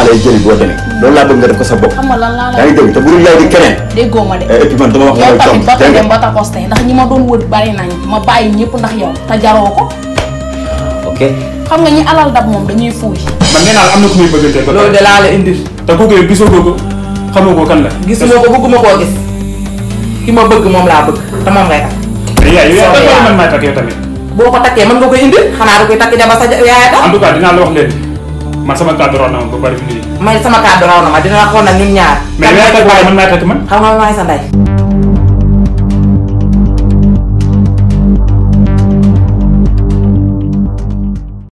lay jëli boo demee loolu laa bëgg nga def ko sa bopp xam nga lan laa yaa la ngi dégg te bu dul yow di keneen déggoo ma de et puis man dama wax yow loolu tamit ba tontu dégg dem nga ba takosté ndax ñi ma doon wër bari nañ ma bàyyi ñëpp ndax yow te jaroo ko ok xam nga ñi alal dab moom dañuy fuuy man nee naa la am na ku muy bëggante ba loolu de laa la indil te kooku yow gisoo ko xamoo ko kan la gisuma ko bëgguma koo gis ki ma bëgg moom laa bëgg te moom ngay takk mais yaay yow Soobee yaa yàlla. man maay takk yow tamit boo ko takkee mën nga koy indil xanaa da koy takk jabar sa yaay tax en tout cas dinaa la wax leen man sama kàddu roon na ma ba bari fi nii may sama kàddu raw na ma dina la xool nag ñun ñaar mais yaay takk wala man maay takk man xam nga maay sa ndey